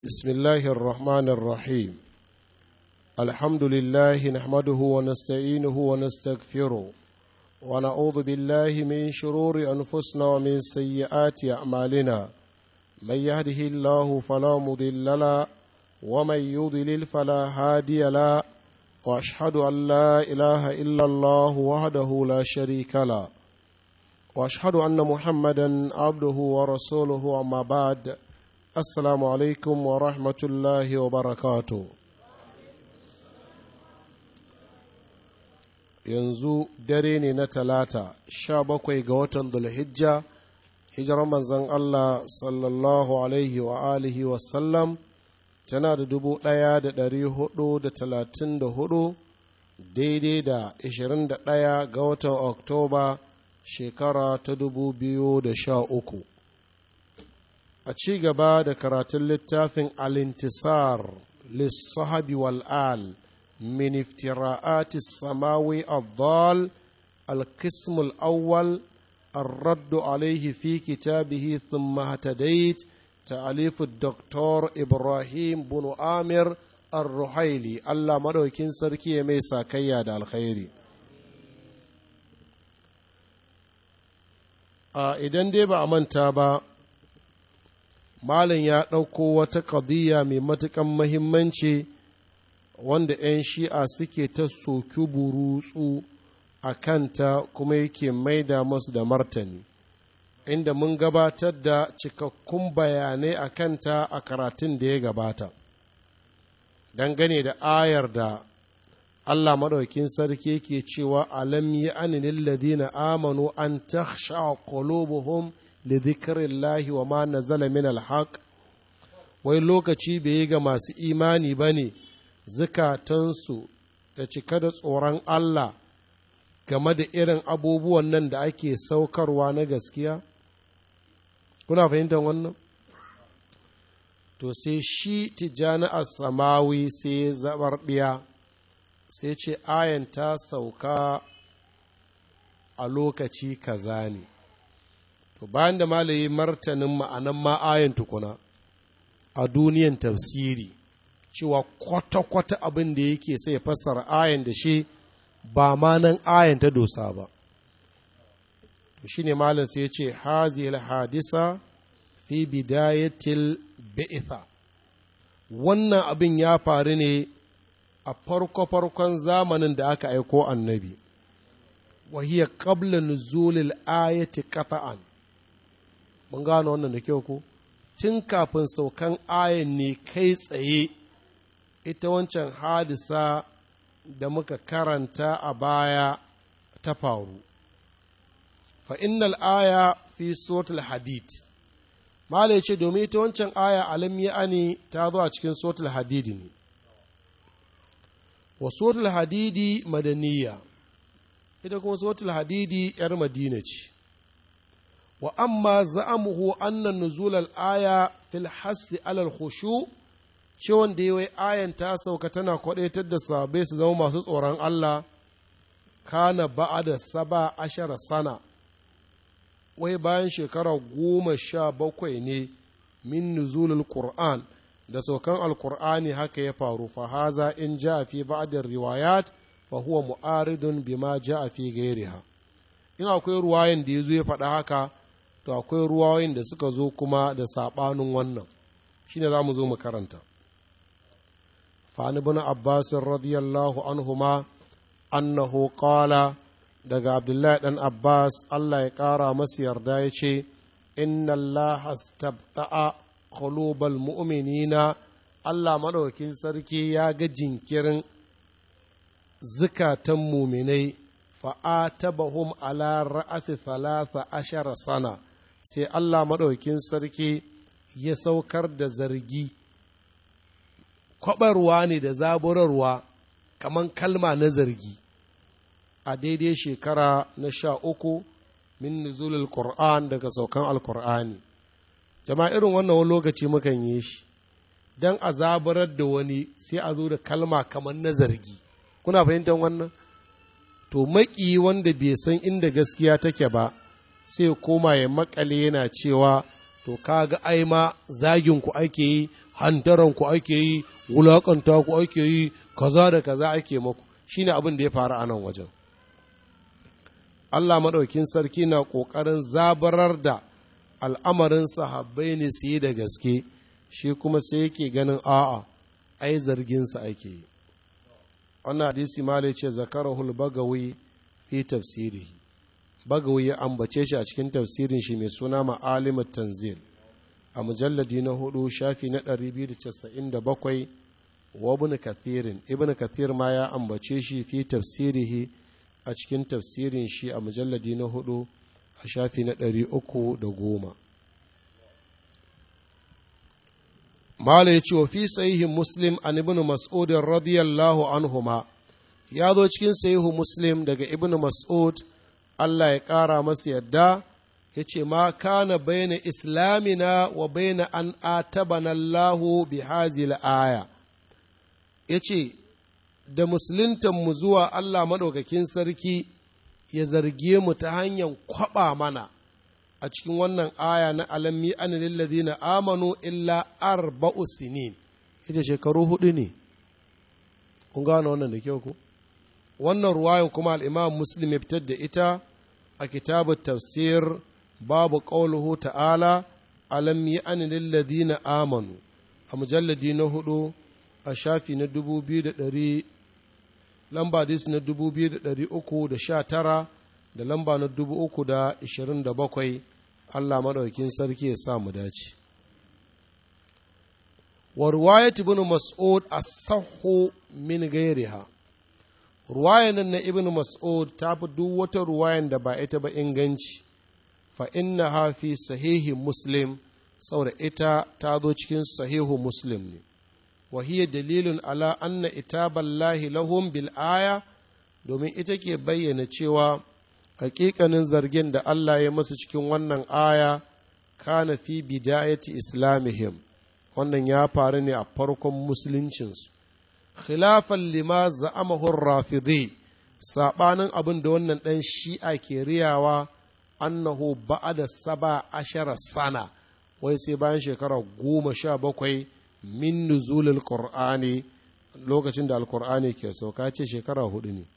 بسم الله الرحمن الرحيم الحمد لله نحمده ونستعينه ونستغفره ونعوذ بالله من شرور أنفسنا ومن سيئات أعمالنا من يهده الله فلا مضل له ومن يضلل فلا هادي له واشهد ان لا اله الا الله وحده لا شريك له واشهد ان محمدا عبده ورسوله اما بعد السلام عليكم ورحمه الله وبركاته yanzu dare ne na talata sha bakwai ga watan dulhijja hijirar manzon allah sallallahu alaihi wa alihi wasallam tana da dubu ɗaya da ɗari hudu da talatin da hudu daidai da ashirin da ɗaya ga watan oktoba shekara ta dubu biyu da sha uku a ci gaba da karatun littafin alintisar lissahabi wal'al min iftira'ati samawi الضال القسم الأول الرد عليه في كتابه ثم اهتديت تأليف الدكتور إبراهيم بن آمر الرحيلي الله مدوكين سركي ميسا كياد الخير idan dai ba a manta ba malin ya ɗauko wata ƙadiyya mai matuƙan mahimmanci wanda 'yan shi'a suke ta soki burutsu a kanta kuma yake maida masu da martani inda mun gabatar da cikakkun bayanai a kanta a karatun da ya gabata dangane da ayar da Allah maɗaukin sarki yake cewa alam yi aninin ladina amanu an takhsha qulubuhum li dhikrillahi wa ma nazala min alhaq wai lokaci bai yi ga masu imani bane zukatansu da cika da tsoron Allah game da irin abubuwan nan da ake saukarwa na gaskiya kuna fahimtar wannan to sai shi tijjani samawi sai ya zabar ɗiya sai ce ayan ta sauka a lokaci kaza ne to bayan da malayi martanin ma'anan ma ayan tukuna a duniyan tafsiri cewa kwata-kwata abin da yake sai fassara ayan da shi ba ma nan ayan ta dosa ba to shine malam sai ya ce hazil hadisa fi bidayatil bi'itha wannan abin ya faru ne a farko-farkon zamanin da aka aiko annabi wahiya qabla nuzulil ayati qata'an mun gano wannan da kyau ko tun kafin saukan ayan ne kai tsaye ita wancan hadisa da muka karanta a baya ta faru fa innal aya fi suratul hadid mala ya ce domin ita wancan aya alam ani ta zo a cikin suratul hadidi ne wa suratul hadidi madaniya ita kuma suratul hadidi yar madina ce wa amma za'amuhu annan nuzul aya fil hassi alal khushu ce wanda yi ayan ta sauka tana kwadaitar da sabai su zama masu tsoron Allah kana ba'ada saba ashara sana wai bayan shekara goma sha bakwai ne min nuzulul qur'an da saukan alkur'ani haka ya faru fa haza in ja fi ba'dar riwayat fa huwa mu'aridun bima ja fi gairiha in akwai ruwayan da yazo ya faɗa haka to akwai ruwayoyin da suka zo kuma da sabanin wannan shine za mu zo mu karanta fa ibn abbas radiyallahu anhuma annahu qala daga abdullahi ɗan abbas allah ya ƙara masu yarda ya ce inna allah astabta'a qulubal mu'minina allah maɗaukin sarki ya ga jinkirin zukatan muminai fa'atabahum ala ra'asi thalatha ashara sana sai allah maɗaukin sarki ya saukar da zargi kwabarwa ne da zaburarwa kamar kalma na zargi a daidai shekara na sha uku min nuzulul Qur'an daga saukan alkur'ani jama'a irin wannan wani lokaci mukan yi shi don a zabarar da wani sai a zo da kalma kamar na zargi kuna fahimtar wannan to maki wanda bai san inda gaskiya take ba sai koma ya makale yana cewa to kaga ai ma zagin ku ake yi hantaran ku ake yi wulakanta ku ake yi kaza da kaza ake maku shine abin da ya faru a nan wajen Allah maɗaukin sarki na ƙoƙarin zabarar da al'amarin sahabbai ne su yi da gaske shi kuma sai yake ganin a'a ai zarginsa ake yi wannan hadisi ma ce zakarahul bagawi fi tafsirihi bagawi ya ambace shi a cikin tafsirin shi mai suna ma'alimat tanzil a mujalladi na hudu shafi na 297 wa ibn kathirin ibn kathir ma ya ambace shi fi tafsirihi a cikin tafsirin shi a mujalladi na hudu a shafi na ɗari uku da goma mala ya ce wa fi sahihin muslim an ibn mas'ud radiyallahu anhuma ya zo cikin sahihu muslim daga ibn mas'ud Allah ya ƙara masa yadda ya ce ma kana baina islamina wa baina an atabana Allahu bi hazil aya ya ce da musuluntanmu zuwa Allah maɗaukakin sarki ya zarge mu ta hanyar kwaɓa mana a cikin wannan aya na alammi an na amanu illa arba'u sinin ita shekaru hudu ne kun gane wannan da kyau ku wannan ruwayan kuma al'imam muslim ya fitar da ita a kitabu tafsir babu ƙauluhu ta'ala alammi an na amanu a mujalladi na hudu a shafi na dubu biyu da ɗari lamba hadisi na dubu biyu da ɗari uku da sha tara da lamba na dubu uku da ishirin da bakwai Allah maɗaukin sarki ya sa mu dace. wa ruwayat ibn mas'ud as-sahhu min gairiha ruwayan nan na ibn mas'ud ta fi duk wata ruwayan da ba ita ba inganci fa innaha fi sahihi muslim saboda ita ta zo cikin sahihu muslim ne wa hiya dalilun ala anna itaballahi lahum bil aya domin ita ke bayyana cewa hakikanin zargin da Allah ya masu cikin wannan aya kana fi bidayati islamihim wannan ya faru ne a farkon musuluncinsu khilafan lima za'amahu rafidi sabanin abin da wannan ɗan shi'a ke riyawa annahu ba'ada saba ashara sana wai sai bayan shekara goma sha bakwai min nuzulul qur'ani lokacin da alkur'ani ke sauka ce shekara hudu ne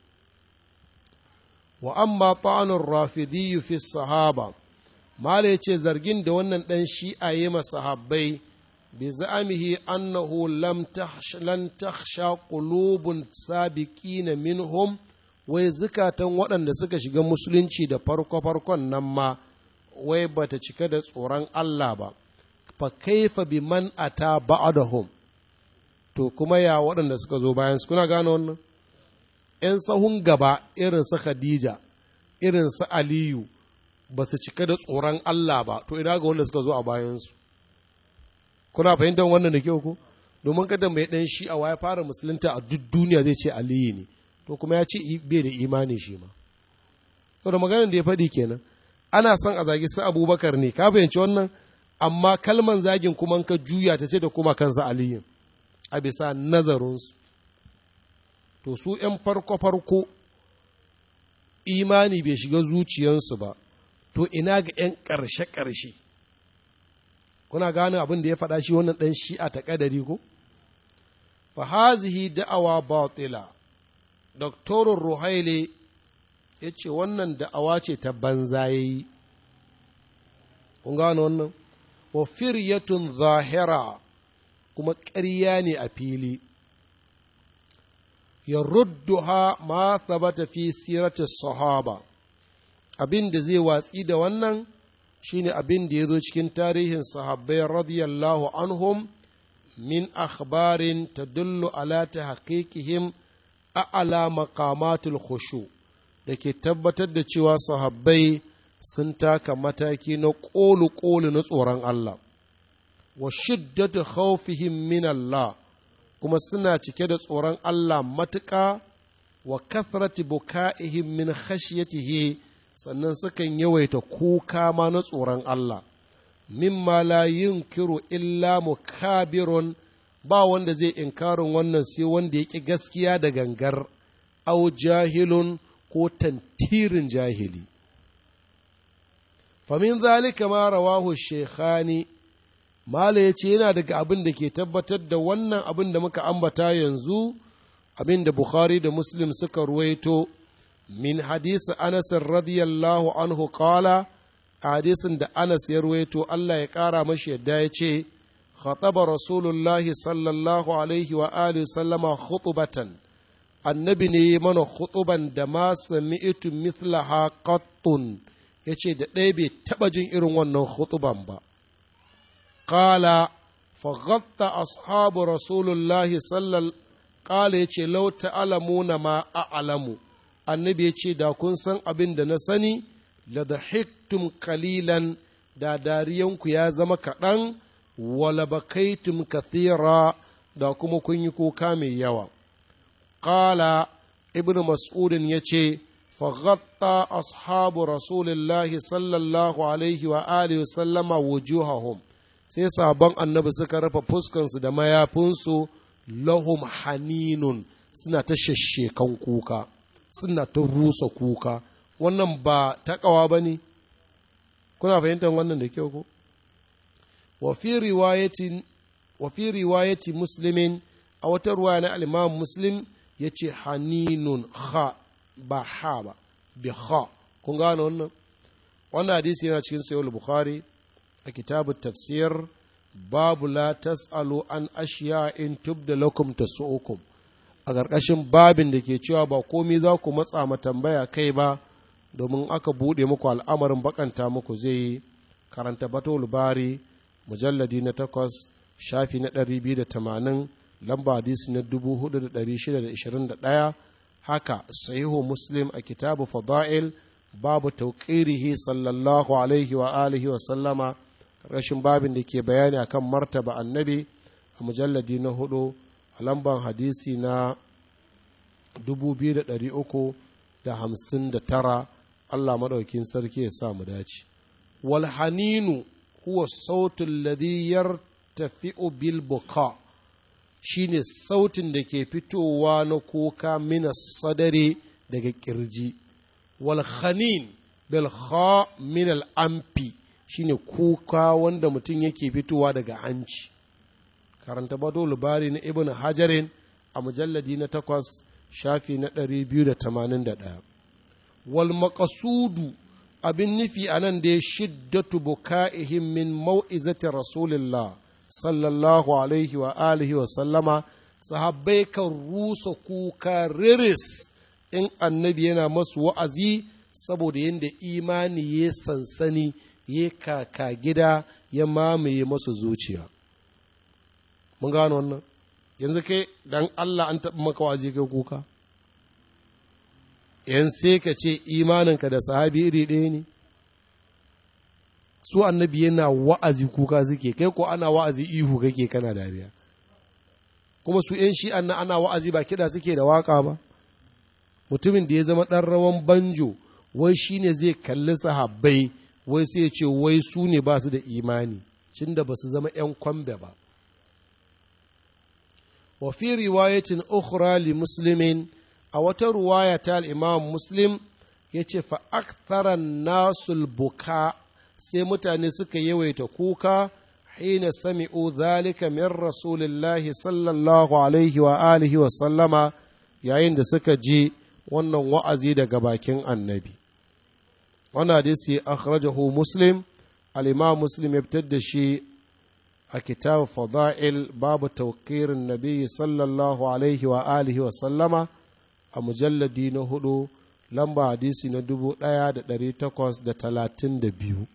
wa amma ta'anun rafidi fi sahaba mala ya ce zargin da wannan ɗan shi'a yi masahabbai bi za'amihi annahu lam takhsha qulubun sabiqina minhum wai zukatan waɗanda suka shiga musulunci da farko-farkon nan ma wai bata cika da tsoron Allah ba fa kaifa bi man ata ba'dahum to kuma ya waɗanda suka zo bayan su kuna gane wannan ‘yan sahun gaba irin su Khadija irin su Aliyu ba su cika da tsoron Allah ba to ina ga wanda suka zo a bayansu kuna fahimtar wannan da kyau ko domin kada mai ɗan shi a waya fara musulunta a duk duniya zai ce Aliyu ne to kuma ya ce bai da imani shi ma to da maganar da ya faɗi kenan ana son a zagi su abubakar ne ka fahimci wannan amma kalman zagin kuma ka juya ta sai da kuma kansa aliyin a bisa nazarinsu to su ‘yan farko-farko imani bai shiga zuciyarsu ba to ina ga ‘yan ƙarshe-ƙarshe kuna gane abin da ya faɗa shi wannan ɗan shi'a ta ƙadari ko fahazihi da'awa batila doktorin ruhaile ya ce wannan da'awa ce ta banza ya yi kun gane wannan wa firyatun zahira kuma ƙarya ne a fili ya rudduha ma thabata fi sirati sahaba abin da zai watsi da wannan shine abin da ya zo cikin tarihin sahabbai radiyallahu anhum min akhbarin tadullu ala tahqiqihim a'ala maqamatul khushu da ke tabbatar da cewa sahabbai sun taka mataki na ƙolu-ƙolu na tsoron Allah wa shiddatu khawfihim min Allah kuma suna cike da tsoron Allah matuƙa wa kathrati buka'ihim min khashyatihi sannan sukan yawaita kuka ma na tsoron Allah mimma la yunkiru illa mukabirun ba wanda zai inkarin wannan sai wanda ya ƙi gaskiya da gangar au jahilun ko tantirin jahili famin zalika ma rawahu shekhani mala ya ce yana daga abin da ke tabbatar da wannan abin da muka ambata yanzu abin da bukhari da muslim suka ruwaito min hadisi anas radiyallahu anhu qala hadisin da anas ya ruwaito allah ya ƙara mashi yadda ya ce خطب رسول الله صلى الله عليه وآله وسلم خطبة annabi ne mana khutuban da ma sami'tu mithlaha qattun yace da ɗaya bai taɓa jin irin wannan khutuban ba qala faghatta ashabu rasulullahi sallallahu qala yace law ta'lamuna ma a'lamu annabi yace da kun san abin da na sani la dahiktum qalilan da dariyanku ya zama kaɗan wala bakaitum kathira da kuma kun yi kuka mai yawa qala ibnu mas'udin yace faghatta ashabu rasulillahi sallallahu alaihi wa alihi sallama wujuhahum sai sabon annabi suka rufe fuskansu da mayafinsu lahum haninun suna ta shashekan kuka suna ta rusa kuka wannan ba taƙawa ba ne kuna fahimtar wannan da kyau ko wa fi riwayati muslimin a wata ruwa na al'imam muslim ya ce haninun ha ba ha ba bi ha kun gane wannan wannan hadisi yana cikin sayar bukhari a kitabu tafsir babu la tas'alu an ashiya in tubda lakum tasu'ukum a ƙarƙashin babin da ke cewa ba komi za ku matsa ma tambaya kai ba domin aka buɗe muku al'amarin bakanta muku zai yi karanta batul bari mujalladi na takwas shafi na ɗari biyu da tamanin lamba hadisi na dubu hudu da ɗari shida da ishirin da ɗaya haka sahihu muslim a kitabu fada'il babu tauƙirihi sallallahu alaihi wa alihi wa sallama rashin babin da ke bayani akan martaba annabi a mujalladi na hudu a lamban hadisi na 2359 Allah maɗaukin sarki ya sa mu dace wal haninu huwa sautin ladhi yartafi'u bil buka shine sautin da ke fitowa na kuka mina sadare daga kirji wal khanin bil kha min al amfi shine kuka wanda mutum yake fitowa daga hanci karanta bado labari na ibn hajarin a mujalladi na takwas shafi na ɗari biyu da tamanin da ɗaya wal maƙasudu abin nufi a nan da ya shiddatu buka'ihim min mau'izati rasulillah sallallahu alaihi wa alihi wa sallama sahabbai kan rusa kuka riris in annabi yana masu wa'azi saboda yadda imani ya sansani ya kaka gida ya mamaye masu zuciya mun gano wannan yanzu kai dan Allah an taɓa maka waje kai kuka yan sai ka ce imaninka da sahabi iri ɗaya ne su annabi yana wa'azi kuka suke kai ko ana wa'azi ihu kake kana dariya kuma su yan shi anna ana wa'azi ba kiɗa suke da waka ba mutumin da ya zama ɗan rawan banjo wai shine zai kalli sahabbai wai sai ya ce wai su ne ba su da imani cin da ba su zama ‘yan kwambe ba. wa fi riwayatin ukhra li muslimin a wata ruwaya ta al'imam muslim ya ce fa'aktaran nasul buka sai mutane suka yawaita kuka hina sami'u zalika min rasulillahi sallallahu alaihi wa alihi wa sallama yayin da suka ji wannan wa'azi daga bakin annabi. wannan hadisi akhrajahu muslim al-imam muslim ya fitar da shi a kitab fada'il babu tawqirin nabi sallallahu alaihi wa alihi wa sallama a mujalladi na hudu lamba hadisi na dubu ɗaya da ɗari takwas da talatin da biyu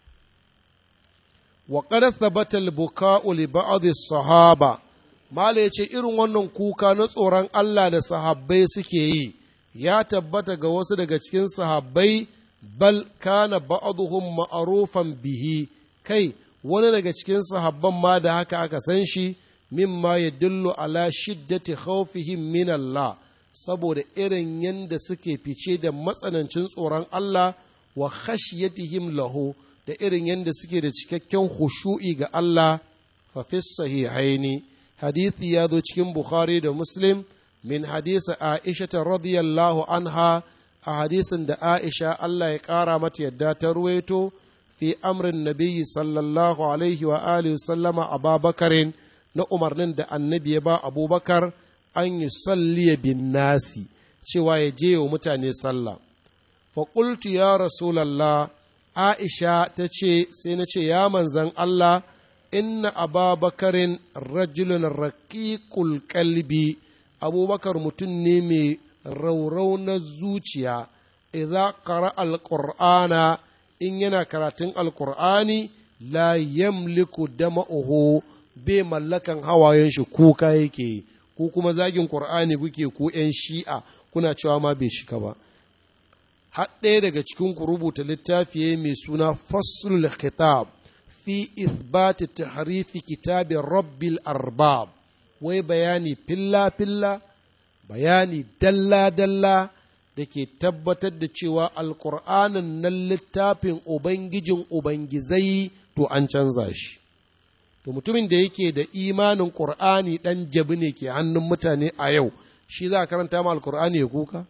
wa qad thabata al-buka'u li ba'd as-sahaba mala yace irin wannan kuka na tsoron Allah da sahabbai suke yi ya tabbata ga wasu daga cikin sahabbai bal kana ba'dhum ma'rufan bihi kai wani daga cikin sahabban ma da haka aka san shi mimma yadullu ala shiddati khawfihim min Allah saboda irin yanda suke fice da matsanancin tsoron Allah wa khashyatihim lahu da irin yanda suke da cikakken khushu'i ga Allah fa fi sahihaini hadithi ya zo cikin Bukhari da Muslim min hadisi Aisha radiyallahu anha a hadisin da Aisha Allah ya ƙara mata yadda ta ruwaito fi amrin nabiyyi sallallahu alaihi wa alihi sallama ababakarin na umarnin da annabi ya ba abubakar an yi salliya bin nasi cewa ya je wa mutane sallah faƙultu ya rasulallah aisha ta ce sai na ce ya manzan allah inna ababakarin rajulun raƙiƙul kalbi abubakar mutum ne mai rauraunar zuciya idza qara alqur'ana in yana karatun alqur'ani la yamliku dama'uhu bai mallakan hawayen shi kuka yake ku kuma zagin qur'ani kuke ku yan shi'a kuna cewa ma bai shika ba har ɗaya daga cikin ku rubuta littafi mai suna faslul khitab fi ithbati tahrifi kitabi rabbil arbab wai bayani filla filla bayani dalla dalla da ke tabbatar da cewa alkur'anin nan littafin ubangijin ubangizai to an canza shi to mutumin da yake da imanin ƙur'ani ɗan jabi ne ke hannun mutane a yau shi za a karanta ma alkur'ani ya kuka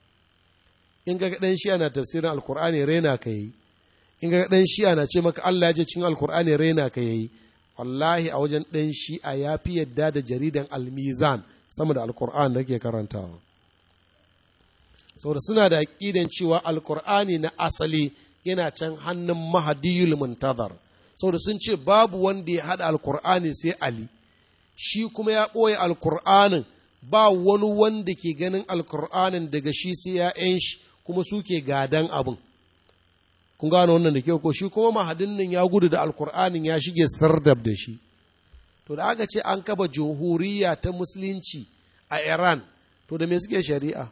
in ga ɗan shi ana tafsirin alkur'ani raina ka yi in ga ɗan shi ana ce maka Allah ya je cikin alkur'ani raina ka yi wallahi a wajen ɗan shi'a ya fi yadda da jaridan almizan sama da alkur'an da ke karantawa saboda suna da aƙidan cewa alkur'ani na asali yana can hannun mahadiyul muntazar saboda sun ce babu wanda ya haɗa alkur'ani sai ali shi kuma ya ɓoye alkur'anin ba wani wanda ke ganin alkur'anin daga shi sai ya'yan shi kuma suke gadan abin kun gano wannan da kyau ko shi kuma mahadin nan ya gudu da alkur'anin ya shige sardab da shi to da aka ce an kaba jamhuriya ta musulunci a iran to da me suke shari'a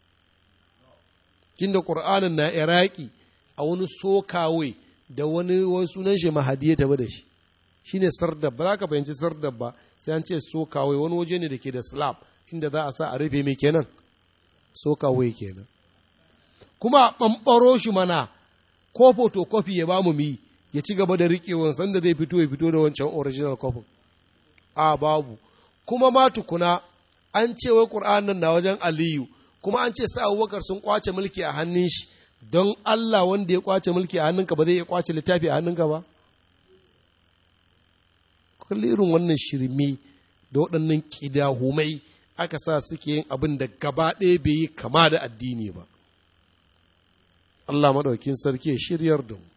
kin da qur'anin na iraki a wani sokawai da wani wani sunan shi mahadi ya tabi da shi shine sardab ba za ka fahimci sardab ba sai an ce sokawai wani waje ne da ke da slab inda za a sa a rufe mai kenan sokawai kenan kuma a ɓamɓaro shi mana ko photocopy ya ba mu mi ya ci gaba da riƙewan sanda zai fito ya fito da wancan original copy a babu kuma ma tukuna an ce wai ƙur'anin na wajen aliyu kuma an ce sa abubakar sun kwace mulki a hannun shi don Allah wanda ya kwace mulki a hannunka ba zai iya kwace littafi a hannunka ba kulli irin wannan shirme da waɗannan ƙidahumai aka sa suke yin abin da gaba ɗaya bai yi kama da addini ba Allah maɗaukin sarki ya shiryar da mu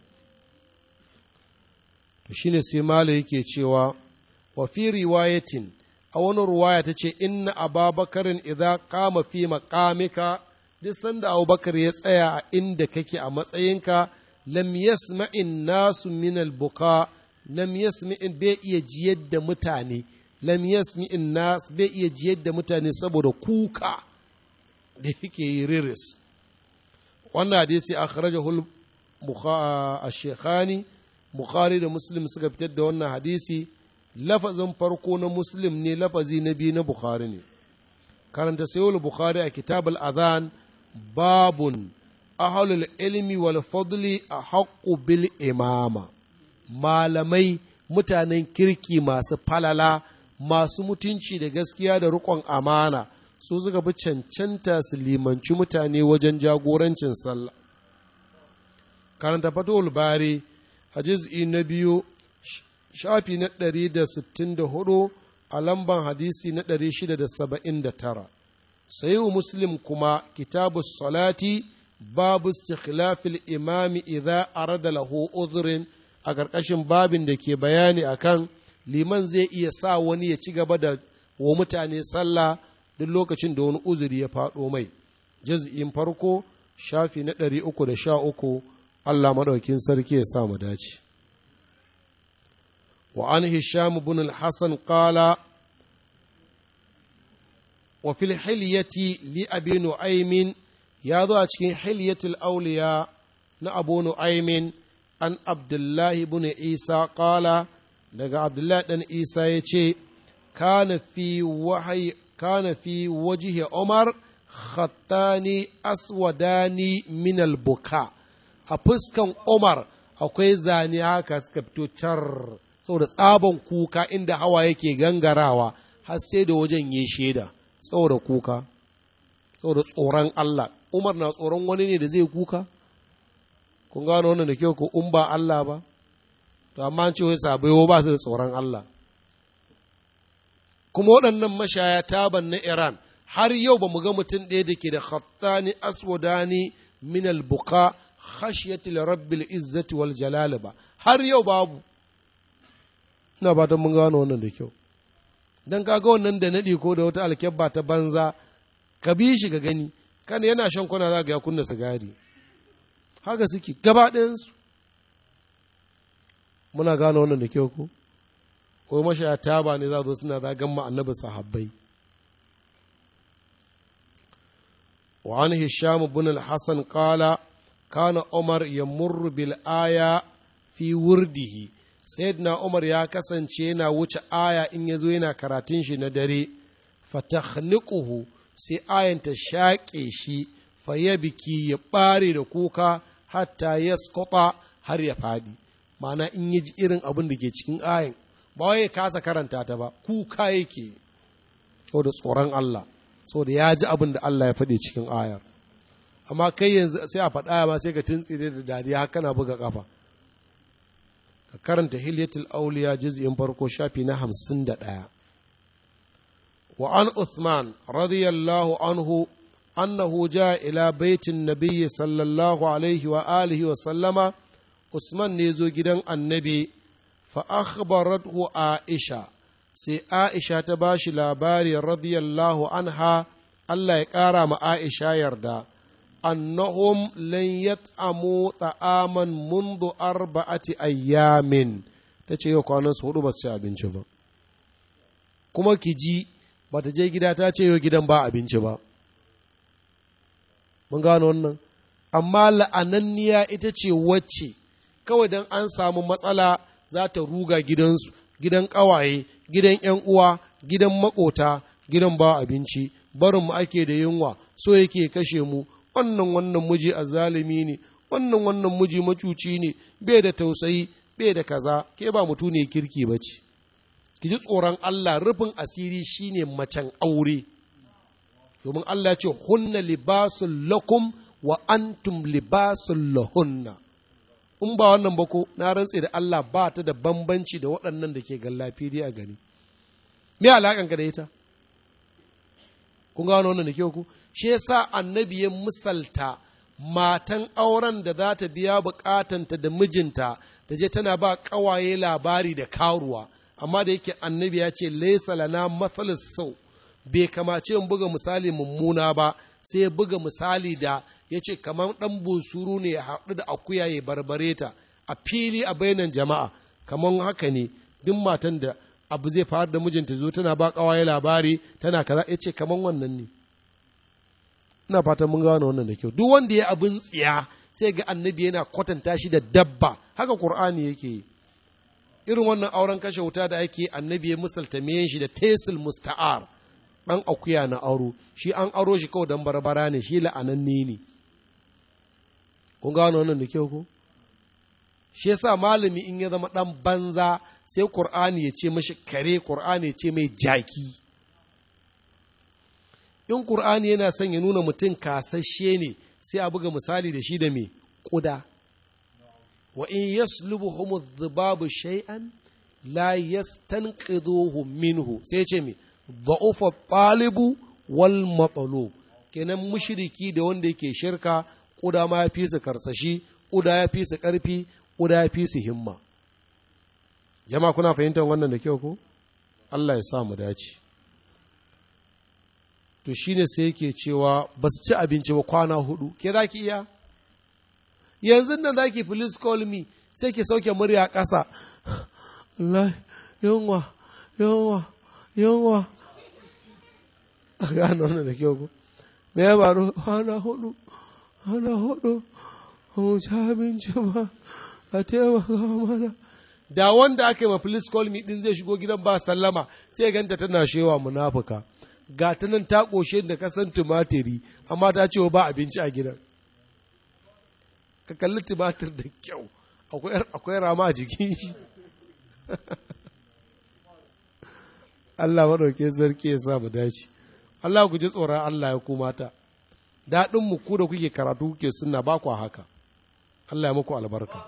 to shine sai mala yake cewa wa fi riwayatin a wani ruwaya ta ce inna ababakarin idza qama fi maqamika duk sanda abubakar ya tsaya a inda kake a matsayinka lam yasma'in nasu min buka lam yasma'in bai iya jiyar da mutane lam yasma'in nas bai iya jiyar da mutane saboda kuka da yake yi riris wannan hadisi akhrajahu al-shaykhani bukhari da muslim suka fitar da wannan hadisi lafazin farko na muslim ne lafazi na biyu na bukhari ne karanta sayul bukhari a kitab al-adhan babun ahlul ilmi wal fadli a haƙƙu bil imama malamai mutanen kirki masu falala masu mutunci da gaskiya da riƙon amana su suka bi cancanta su limanci mutane wajen jagorancin sallah karanta fatul bari a juz'i na biyu shafi na ɗari da sittin da hudu a lamban hadisi na ɗari shida da saba'in da tara sayiwu muslim kuma kitabu salati babu istikhlafil imami idza arada lahu udhrin a ƙarƙashin babin da ke bayani akan liman zai iya sa wani ya ci gaba da wa mutane sallah duk lokacin da wani uzuri ya faɗo mai jaz'in farko shafi na ɗari uku da sha uku Allah maɗaukin sarki ya sa mu dace وعن هشام بن الحسن قال وفي الحلية لأبي نعيم يا ذو حلية الأولياء نأبو نعيم عن عبد الله بن عيسى قال daga Abdullahi ɗan Isa ya ce, Kana fi wahayi kana fi wajihi Umar khattani aswadani minal buka a fuskan Umar akwai zane haka suka fito car saboda tsaban kuka inda hawa yake gangarawa har sai da wajen yi shaida saboda kuka saboda tsoron Allah Umar na tsoron wani ne da zai kuka kun gano wannan da kyau ko in ba Allah ba to amma an ce wai sabai ba su da tsoron Allah kuma waɗannan mashaya taban na Iran har yau ba mu ga mutum ɗaya da ke da khattani aswadani min albuka khashyati li rabbil izzati wal jalal ba har yau babu ina fatan mun gano wannan da kyau dan kaga wannan da nadi ko da wata alkyabba ta banza ka bi shi ga gani kan yana shan kwana za ga ya kunna sigari haka suke gaba ɗayansu muna gano wannan da kyau ko ko mashaya taba ne za zo suna zagan ma annabi sahabbai wa an hisham ibn al-hasan qala kana umar yamurru bil aya fi wurdihi sayyidina umar ya kasance yana wuce aya in yazo yana karatun shi na dare fatakhniquhu sai ayan ta shaƙe shi fa biki ya ɓare da kuka hatta ya har ya faɗi ma'ana in ya ji irin abin da ke cikin ayin ba wai ya kasa karanta ta ba kuka yake da tsoron Allah da ya ji abin da Allah ya faɗi cikin ayar amma kai yanzu sai a faɗa ma sai ka tuntsire da dariya haka na buga kafa ka karanta hilyatul auliya juz'in farko shafi na hamsin da ɗaya wa an Uthman radiyallahu anhu annahu ja ila baitin nabiyyi sallallahu alaihi wa alihi wa sallama Usman ne zo gidan annabi fa akhbarathu Aisha sai Aisha ta ba shi labari radiyallahu anha Allah ya ƙara ma Aisha yarda annahum lan yat'amu ta'aman mundu arba'ati ayyamin ta ce yau kwanan su hudu ba su ci abinci ba kuma ki ji ba ta je gida ta ce yau gidan ba abinci ba mun gano wannan amma la'ananniya ita ce wacce kawai don an samu matsala za ta ruga gidansu gidan ƙawaye gidan ‘yan uwa gidan makota gidan ba abinci barin mu ake da yunwa so yake kashe mu wannan wannan miji a zalimi ne wannan wannan miji macuci ne bai da tausayi bai da kaza ke ba mutu ne kirki ba ce ki ji tsoron Allah rufin asiri shine macen aure domin Allah ya ce hunna libasul lakum wa antum libasul lahunna in ba wannan ba ko na rantse da Allah ba ta da bambanci da waɗannan da ke gallafi a gani me alaƙan ka da ita kun gano wannan da ke ku shi yasa annabi ya misalta matan auren da za ta biya bukatanta da mijinta da je tana ba ƙawaye labari da karuwa amma da yake annabi ya ce laisa lana mathalis sau bai kamace in buga misali mummuna ba sai ya buga misali da ya ce kamar ɗan busuru ne ya haɗu da akuya ya barbare ta a fili a bainan jama'a kamar haka ne duk matan da abu zai faru da mijinta zo tana ba ƙawaye labari tana kaza ya ce kamar wannan ne ina fatan mun gano wannan da kyau duk wanda ya abin tsiya sai ga annabi yana kwatanta shi da dabba haka qur'ani yake yi irin wannan auren kashe wuta da ake annabi ya misalta miyan shi da tesil musta'ar ɗan akuya na aro shi an aro shi kawai don barbara ne shi la'ananne ne kun gano wannan da kyau ko shi yasa malami in ya zama ɗan banza sai qur'ani ya ce mashi kare qur'ani ya ce mai jaki in qur'ani yana son ya nuna mutum kasashe ne sai a buga misali da shi da me ƙuda wa in yaslubuhum adh-dhibabu shay'an la yastanqidhuhu minhu sai ce me dha'ufa talibu wal matlub kenan mushriki da wanda yake shirka kuda ma ya fi su karsashi kuda ya fi su karfi kuda ya fi su himma jama'a kuna fahimtar wannan da kyau ko Allah ya sa mu dace to shine sai yake cewa ba su ci abinci ba kwana hudu ke za ki iya yanzu nan za ki please call me sai ki sauke murya ƙasa Allah yunwa yunwa yunwa a gano wannan da kyau ko me ya faru hana hudu hana hudu mu ci abinci ba a taimaka mana da wanda aka yi ma please call me din zai shigo gidan ba sallama sai ganta tana shewa munafuka ga ta nan ta ƙoshe da kasan tumatiri amma ta ce ba abinci a gidan ka kalli tumatir da kyau akwai rama a jikin shi Allah maɗauke sarki ya sa mu dace Allah ku ji tsoron Allah ya kuma ta daɗin mu ku da kuke karatu kuke sunna ba ku haka Allah ya muku albarka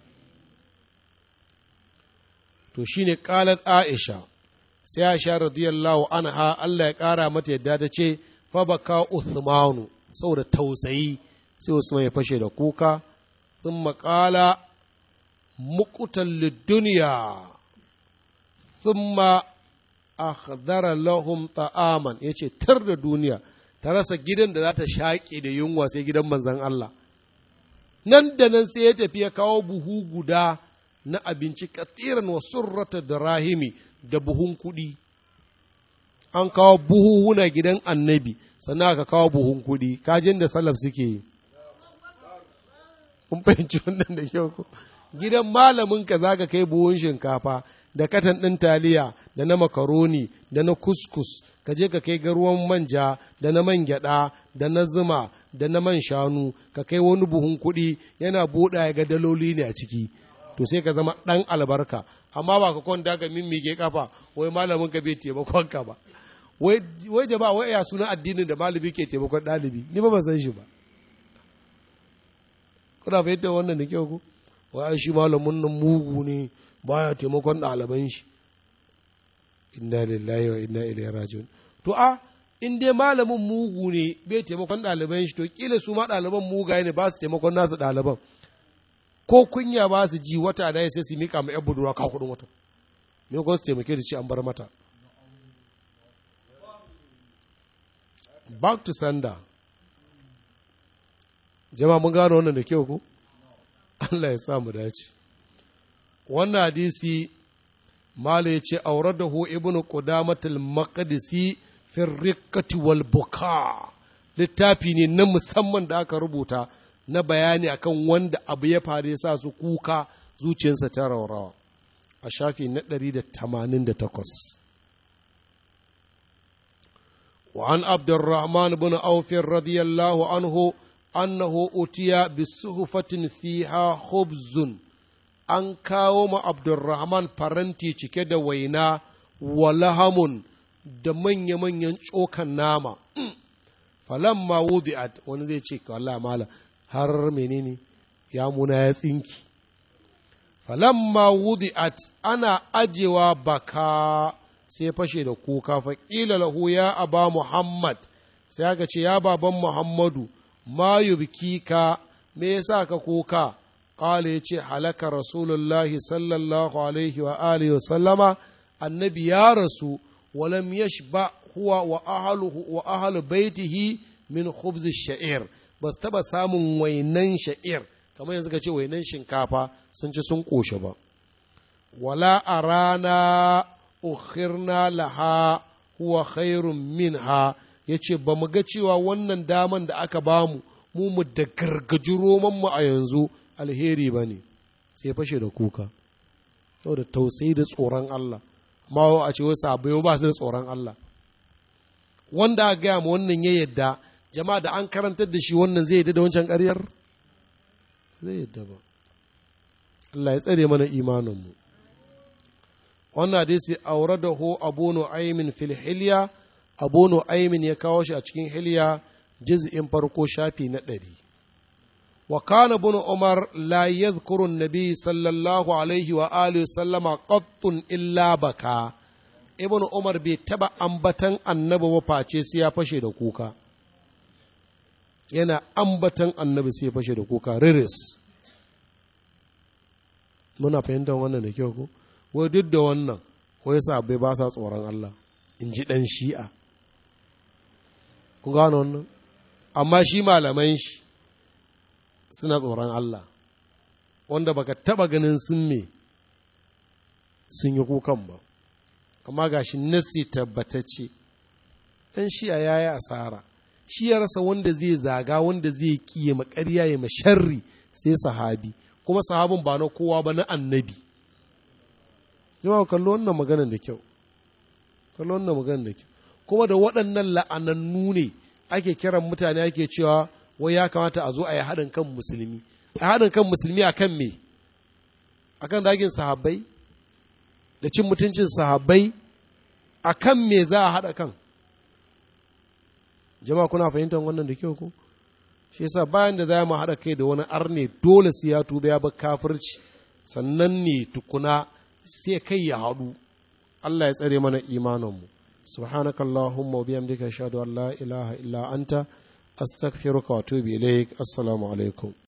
to shine qalat Aisha sai Aisha radiyallahu anha Allah ya ƙara mata yadda ta ce fa baka Uthmanu saboda tausayi sai Usman ya fashe da kuka sun maƙala muƙutan lidduniya thumma akhdara lahum ta'aman yace tar da duniya ta rasa gidan da za ta shaƙe da yunwa sai gidan manzon Allah nan da nan sai ya tafi ya kawo buhu guda na abinci katiran wa surrata da rahimi da buhun kuɗi an kawo buhuhuna gidan annabi sannan aka kawo buhun kuɗi kajin da salaf suke yi kun fahimci wannan da kyau ko gidan malamin ka zaka kai buhun shinkafa da katan ɗin taliya da na makaroni da na kuskus ka je ka kai garuwan manja da na man gyaɗa da na zuma da na man shanu ka kai wani buhun kuɗi yana buɗa ya ga daloli ne a ciki to sai ka zama ɗan albarka amma ba ka kwanta ka mimmike kafa wai malamin ka bai taimakon ka ba wai jama'a wai ya suna addinin da malami ke taimakon ɗalibi ni ba ban san shi ba kuna fahimta wannan da kyau ko wai shi malamin nan mugu ne baya taimakon ɗaliban shi inna lillahi wa inna ilaihi rajiun to a in dai malamin mugu ne bai taimakon ɗaliban shi to kila su ma ɗaliban mugaye ne ba su taimakon nasu ɗaliban ko kunya ba su ji wata da sai su mika ma yan budurwa ka kuɗin wata me ko su taimake da shi an bar mata back to sender jama'a mun gano wannan da kyau ko Allah ya sa mu dace wannan hadisi mala ya ce auradahu ibnu qudamatul maqdisi fi riqqati wal buka littafi ne na musamman da aka rubuta na bayani akan wanda abu ya faru ya sa su kuka zuciyarsa ta raurawa a shafi na 188 وعن عبد الرحمن بن عوف رضي الله عنه أنه أتي بصحفة فيها خبز an kawo ma Abdulrahman faranti cike da waina wa lahamun da manya-manyan tsokan nama. Falamma wudi'at wani zai ce Allah mala har menene ya muna ya tsinki. Falamma wudi'at ana ajewa baka sai fashe da kuka faƙila lahu ya aba Muhammad sai aka ce ya baban Muhammadu ma yubkika me yasa ka kuka قال يجي حلك رسول الله صلى الله عليه وآله وسلم النبي يا رسول ولم يشبع هو وأهله وأهل بيته من خبز الشعير بس تبا سامن وينن شعير كما ينزل كي وينن شنكافا سنج سنقوش با ولا أرانا أخرنا لها هو خير منها yace ba mu ga cewa wannan daman da aka bamu mu mu da gargaji romanmu a yanzu alheri ba ne sai fashe da kuka saboda tausayi da tsoron Allah amma a ce wasu abai ba su da tsoron Allah wanda aka gaya ma wannan ya yadda jama'a da an karantar da shi wannan zai yadda da wancan ƙaryar zai yadda ba Allah ya tsare mana imaninmu wannan hadisi aure da ho abu nu'aymin fil hilya abu nu'aymin ya kawo shi a cikin hilya juz'in farko shafi na ɗari وكان ابن عمر لا يذكر النبي صلى الله عليه وآله وسلم قط إلا بكى ابن عمر بيتبع أنبتن النبي وفاتي سيا فشي دكوكا yana ambatan annabi sai fashe da kuka riris muna fahimtar wannan da kyau ko wai duk da wannan wai sabai ba sa tsoron Allah in ji ɗan shi'a ku gano wannan amma shi malaman shi suna tsoron Allah wanda baka taba ganin sun me sun yi kukan ba amma gashi nasi tabbatacce ɗan shi'a ya yi asara shi ya rasa wanda zai zaga wanda zai kiye makarya ya masharri sai sahabi kuma sahabin ba na kowa ba na annabi jama'a kallo wannan maganan da kyau kallo wannan maganan da kyau kuma da waɗannan la'anannu ne ake kiran mutane ake cewa wai ya kamata a zo a yi haɗin kan musulmi a haɗin kan musulmi a kan me a kan dagin sahabbai da cin mutuncin sahabbai a kan me za a haɗa kan jama'a kuna fahimtar wannan da kyau ko shi yasa bayan da za mu haɗa kai da wani arne dole sai ya tuba ya bar kafirci sannan ne tukuna sai kai ya haɗu Allah ya tsare mana imaninmu subhanakallahumma wa bihamdika ashhadu an la ilaha illa anta astaghfiruka wa atubu ilaik assalamu alaikum